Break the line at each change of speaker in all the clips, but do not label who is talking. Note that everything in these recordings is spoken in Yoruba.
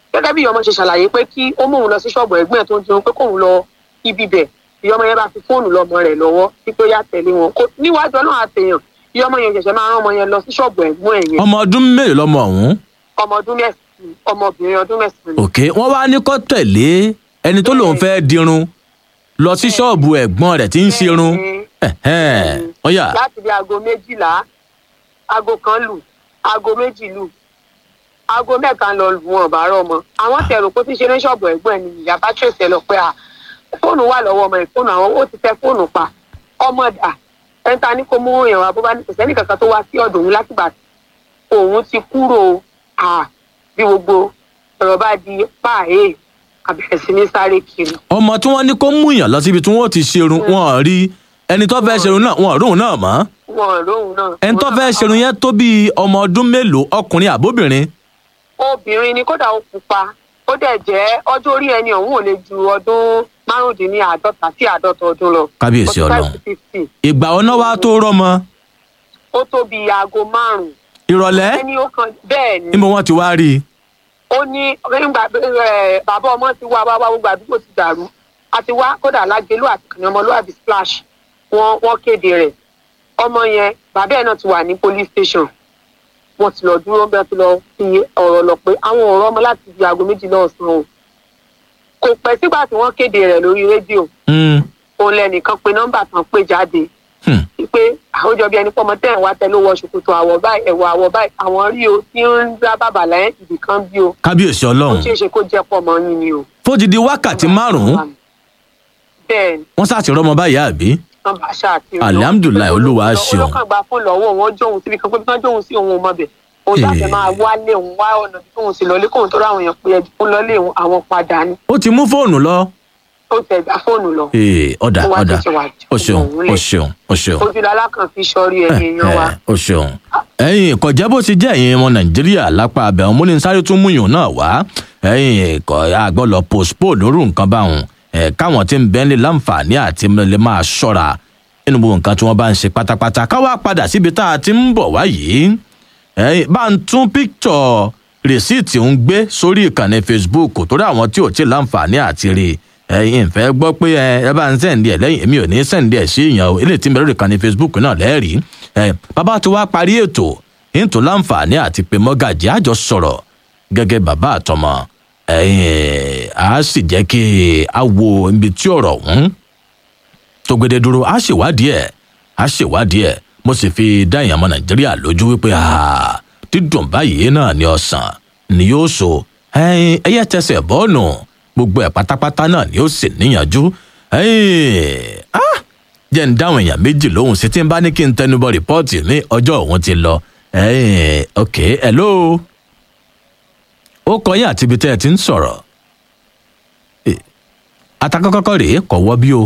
gẹ́gẹ́ bí ìyọmọ ṣe ṣàlàyé pé kí ó mú òun lọ sí ṣọ́ọ̀bù ẹ̀gbọ́n ẹ̀ tó ń jẹun pé kóun lọ ibi bẹ̀ ìyọmọ yẹn bá fi fóònù lọmọ rẹ̀ lọ́wọ́ wípé ó yá tẹ̀lé wọn kó níwájú ọlọ́run àtẹ̀yàn ìyọmọ yẹn ṣẹ̀ṣẹ̀ máa rán ọmọ yẹn lọ sí ṣọ́ọ̀bù ẹ̀gbọ́n ẹ̀ yẹn
ọmọ ọdún mélòó lọmọ ọ̀hún
ọmọ ọdún mẹ́sàn-án ọmọbìnrin ọdún mẹ́sàn-án ni.
òkè wọ́n wá ní kó tẹ̀lé ẹni tó lòun fẹ́ dirun lọ sí ṣọ́ọ̀bù ẹ̀gbọ́n rẹ̀ tí ń ṣerun ẹ̀hẹ́n, ọ̀yà
láti bí aago méjìlá aago kan lù aago méjì lù aago mẹ́ta lọ lù wọn bá rọ ọmọ àwọn tẹ̀rù kó ti ṣe ní ṣọ́ọ̀bù ẹ̀gbọ́n ẹ̀ ni ìyá bá tẹ̀sí ẹ lọ pé à fóònù wà lọ́wọ́ ọmọ ẹ̀ fóònù àwọn ó ti tẹ fóònù pa ọmọ dà ẹ̀ńtà ní kó mú èèyàn wá bó bá ní kò sẹ́ni kankan tó wá sí ọ̀dọ̀ òun látìgbà tí òun ti kúrò à bí gbogbo ọ̀rọ̀ bá di páàyè àbẹ̀rẹ̀ sí ní sáré kiri
ọmọ tí wọ́n ní kó mú yàn lọ síbi tí wọ́n ti ṣerun wọn ò rí ẹni tó fẹ́ ṣerun náà wọn ò róhùn náà mọ́
wọn ò lóhùn náà.
ẹni tó fẹ́ ṣerun yẹn tó bíi ọmọ ọdún mélòó ọkùnrin àbóbìnrin
obìnrin ni kódà ó pupa ó dẹ̀ jẹ́ ọjọ́ orí ẹni ọ̀hún ò lè ju ọdún márùndínláàádọ́ta sí àádọ́ta ọdún lọ.
Kábíyèsí
Forty five
Ọlọ́run.
to fifty.
ìgbà ọ̀nà wa tó rọmọ
ó tó bí aago márùn-ún.
ìrọ̀lẹ́
ẹni ó kan bẹ́ẹ̀ ni
níbo wọ́n ti wá rí i
ó ní nígbà ẹ, bàbá ọmọ ti wá wá wá gbogbo àdúgbò ti dàrú àti wá kódà lágbélú àti kàní ọmọlúwàbí splash wọ́n wọ́n kéde rẹ̀ ọmọ yẹn bàbá ẹ̀ náà ti wà ní police station wọ́n ti lọ dúró bẹ́ẹ̀ ti lọ fi ọ̀rọ̀ lọ pé àwọn ọ̀rọ̀ ọmọ láti di aago méjìlá ọ̀sán o kò pẹ́ sígbà tí wọ́n kéde rẹ̀ lórí rédíò
Hmm,
òun lẹ́nìkan pé nọ́mbà tán pé jáde
hmm.
pé àwùjọ bíi ẹni pọ́mọ tẹ̀ ń wá tẹ ló wọ ṣòkòtò àwọ̀ báyìí ẹ̀wọ̀ àwọ̀ báyìí àwọn rí o tí ń dá bàbà lẹ́yìn ibì kan bí o
kábíyèsí
ó
ọlọ́run
ṣeé ṣe kó jẹ́ pọ́mọ yín ni o.
fódìdí wákàtí márùn-ún
bẹ́ẹ̀ ni
wọ́n ṣàti rọmọ báyìí àbí
wọ́n bá ṣáàtì
Alhamdulillah, Olúwa ṣeun.
olókàn gba fún lọ́wọ́ wọn jóun síbi kan pé bí wọ́n jóun sí òun ọmọ bẹ̀ òun jáde
Eh.
máa wálé òun wá ọ̀nà tí òun sì lọlé kóun tó ráwọn èèyàn pé ẹjú fún lọlé òun àwọn padà ni
ó ti mú fóònù lọ
ó tẹ̀ gbá fóònù lọ
Ee, ọ̀dà
Ó wá
ọ̀dà
tètè wá jù
o ṣeun
òun lẹ̀.
o ṣeun o ṣeun
ojúlọ́lá kan fi sọrí ẹ̀yìn èèyàn wa
ẹ, o ṣeun ẹ̀yin kọjá bó ti jẹ́ ẹ̀yin ọmọ nàìjíríà lápá abẹ́hùn mo ní sáré tún mú yùn náà wá ẹ̀yin kọ àgbọ̀lọ̀ postpone lórí nǹkan báwọn ẹ̀ káwọn tí ń bẹ́ẹ̀ lè láǹfààní àti lè máa ṣọ́ra nínú gbogbo nǹkan tí wọ́n bá ń ṣe pátápátá káwá padà síbi tá a ti ń bọ̀ wá yìí ẹ̀yin bá ń tún píktọ̀ rìsíìtì ń gbé sórí ìkànnì facebook torí àwọn tí ò tí ì láǹfààní àti rí i ẹ̀yin ìfẹ́ gbọ́ pé ẹ ẹ bá ń sẹ́ǹdì ẹ̀ lẹ́yìn èmi ò ní sẹ́ǹdì ẹ̀ sí ìyàn o eléyìí tí ń bẹ lórí ìkànnì facebook náà lẹ́ẹ̀rí ẹ bàbá tó wá parí ètò ètò láǹfààní àti pé mọ́gàjì àjọ sọ̀rọ̀ gẹ́gẹ́ bàbá àtọmọ ẹ̀yin á sì jẹ́ kí a wo ibi tí ọ̀rọ̀ ọ̀hún tó gbede dúró á ṣèwádìí ẹ̀ á ṣèwádìí ẹ̀ mo sì fi dá ìyàmọ nàìjíríà lójú wípé ah, dídùn báyìí náà ni ọsàn ni yóò so ẹyin ẹyẹ tẹsẹ̀ bọ́ọ̀nù gbogbo ẹ̀ pátápátá náà ni ó sì níyànjú ẹyin ah, jẹ́ ń dáhùn èèyàn méjì lóhùn sí tí ń bá ní kí n tẹnubọ rìpọ́ọ̀tì ní ọjọ́ òun ti lọ ẹyin ok hello ó kọ yín àti ibi tẹ́ ẹ ti ń sọ̀rọ̀ Eh, atakọ́kọ́kọ́ rèé kọ̀ wọ́ bí o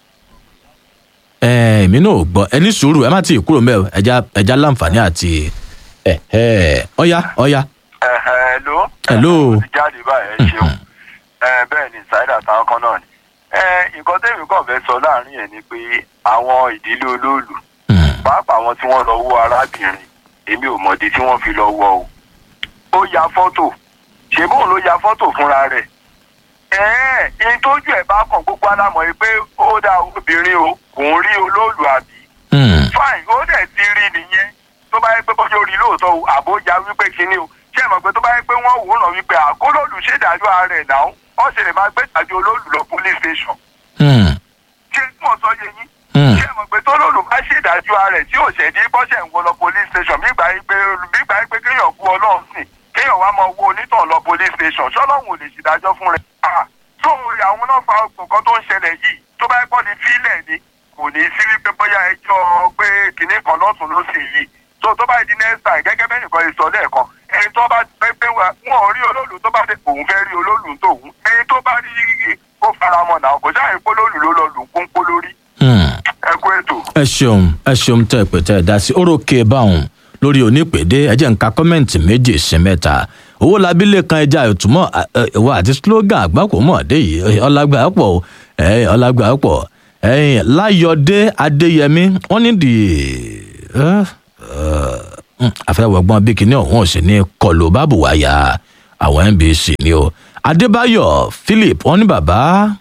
ẹ èmi náà ò gbọ́ ẹ ní sùúrù ẹ má tí ì kúrò mẹ ẹja ẹja láǹfààní àti ẹ ẹ ọyá ọyá
hello.
Hello.
mo ti jáde báyìí ẹ ṣeun ẹ bẹ́ẹ̀ ni ṣáídà táwọn kan náà ni. ẹ nǹkan tẹ́mi kàn fẹ́ sọ láàrin ẹ̀ ni pé àwọn ìdílé olóòlù
Hmm,
pàápàá àwọn tí wọ́n lọ wọ arábìnrin èmi ò mọ̀dí tí wọ́n fi lọ wọ o. ó ya fọ́tò ṣé bóun ló ya fọ́tò fúnra rẹ̀. ẹ̀ẹ́n ìyẹn tójú ẹ̀ bá kàn gbogbo alámọ̀ yìí pé ó dá obìnrin o kò ń rí olóòlù àbí
hmm,
fine ó dẹ̀ ti rí nìyẹn tó bá yẹ pé bọ́jú orí lóòótọ́ o àbójà wípé kínní o ṣé ẹ mọ̀ pé tó bá yẹ pé wọ́n wò ó ràn wípé àkólóòlù ṣèdájọ́ ara rẹ̀ náà wọ́n sì lè máa gbé ìdájọ́ olóòlù lọ police station
hmm,
ṣé mo sọ yẹ yín
hmm,
ṣé ẹ mọ̀ pé tó lóòlù bá ṣèdájọ́ ara rẹ̀ tí ò ṣẹ̀dí bọ́ṣẹ̀ ń wọ lọ police station bí gbà yí pé bí gbà yí pé kéèyàn kú ọlọ́run sìn kéèyàn wá máa wo onítàn lọ police station ṣọlọ́run ò lè ṣèdájọ́ fún rẹ̀ Ah, tó àwọn náà fa nǹkan tó ń ṣẹlẹ̀ yìí tó bá yẹ pọ́ ni fílẹ̀ ni kò ní sí wípé bóyá ẹjọ́ pé kinní kan lọ́tún ló sì yìí tó tó bá di next time gẹ́gẹ́ bẹ́ẹ̀ nìkan ìsọ lẹ́ẹ̀kan ẹni tó bá pé pé wọn ò rí olóòlù tó bá dé òun fẹ́ rí olóòlù tóun ẹni tó bá rí kó faramọ́ náà kò sáà pé olóòlù ló lọ lù ń kún pó lórí
hmm.
ẹ kú ètò.
ẹ ṣeun ẹ ṣeun tẹ pé tẹ ẹ dá sí orókè báwọn lórí onípèdé ẹ jẹ́ nǹka kọ́mẹ́ǹtì méjì sí mẹ́ta owó labílẹ̀ kan ẹja ìtumọ̀ ìwọ àti slogan àgbákò mọ̀ dé yìí ọlágbà pọ̀ o, ẹ, ọlágbà pọ̀ ẹ̀yìn láyọ̀dé adéyẹmí wọ́n ní di àfẹ́wọ̀gbọ́n bí kinní ọ̀hún ò sì ní kọlù bábù wáyà àwọn nbc ni o adébáyọ̀ philip wọn ní bàbá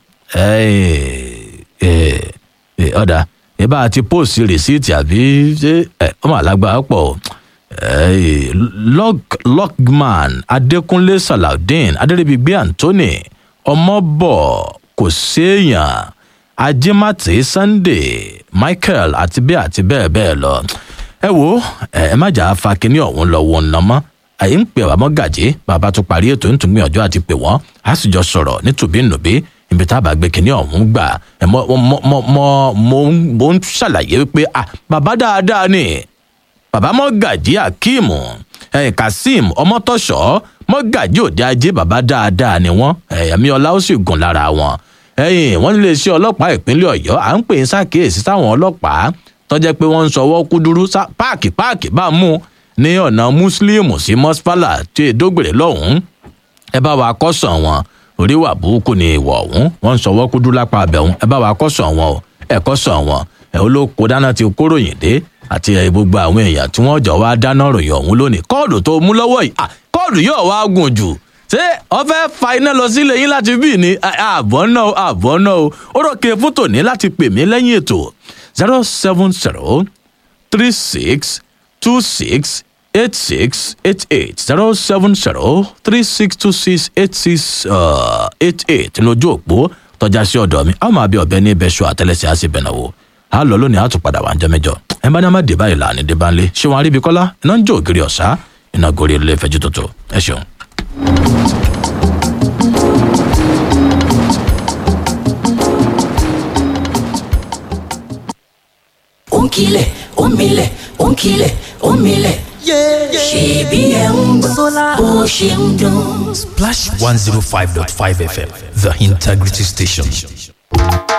ọ̀dà ìbá àti post rìsíìtì àbí ṣé ọmọ alágbára pọ̀ logman adékúnlé salaudeen adéríbigbé anthony ọmọbọ kò séèyàn ajímàtí sunday michael àti bẹ́ẹ̀ àti bẹ́ẹ̀ bẹ́ẹ̀ lọ ẹ wo ẹ má jà á fa kinní ọ̀hún lọ wọ ọ̀nà mọ́ àyè ń pè wá mọ́ gàjé bàbá tó parí ètò ń tún gbìyànjú àti pè wọ́n á sì jọ sọ̀rọ̀ nítòbínúbí ibi tá a bá gbé kinní ọ̀hún gbà ẹ mọ mọ mọ mọ mo ń ṣàlàyé wípé ah bàbá dáadáa ni bàbá mọ́gàjí akeem eh, kazeem ọmọtọ́ṣọ́ mọ́gàjí òde ajé bàbá dáadáa ni wọ́n ẹ̀mí ọlá ó sì gùn lára wọn ẹ̀yìn wọ́n nílé iṣẹ́ ọlọ́pàá ìpínlẹ̀ ọ̀yọ́ à ń pè ń ṣàkíyèsí sáwọn ọlọ́pàá tọ́jẹ́ pé wọ́n ń sọwọ́ kúdúrú páàkì páàkì bá mú ní ọ̀nà mùsùlùmù sí mọ́sálà tí èdógbèrè lọ́hùn-ún ẹ bá wa kọ́sàn wọn orí wà burúkú ni ìwọ̀ ọ̀hún wọ́n ń sọwọ́ kúdúrú lápá abẹ́hùn ẹ bá wa kọ́sàn wọn o ẹ kọ́sàn wọn ẹ olóko dáná ti kóròyìn dé àti gbogbo àwọn èèyàn tí wọ́n jọ wá dáná ròyìn ọ̀hún lónìí kóòdù tó mú lọ́wọ́ yìí kóòdù yóò wá gùn jù ṣé ọfẹ fa iná lọ sílé yín láti bí ní àbọ̀ náà àbọ̀ náà o ó rọ̀kẹ́ fún tòní láti pè mí lẹ́yìn ètò zero seven zero three six two six eight six eight eight zero seven zero three six two six eight six eight eight ní ojú òpó tọ́já sí ọ̀dọ̀ mi àwọn máa bí ọ̀bẹ ní ibẹ̀ ṣọ àtẹlẹsẹ̀ á sì bẹ̀ náà wò á lọ lónìí á tún padà wà ń jẹ́ mẹ́jọ ẹ bá ní a má dé báyìí láàánú dé bá ń lé ṣé wọn aríbi kọ́lá iná ń jó ògiri ọ̀sá iná gorí ilé ìfẹ́jú tuntun ẹ ṣeun.
ó ń kilẹ̀ ó ń milẹ̀ ó ń kilẹ̀ ó ń milẹ̀. ṣèbí ẹ̀ ń gbọ́ bó ṣe ń dún.
Splash 105.5 FM, the integrity station.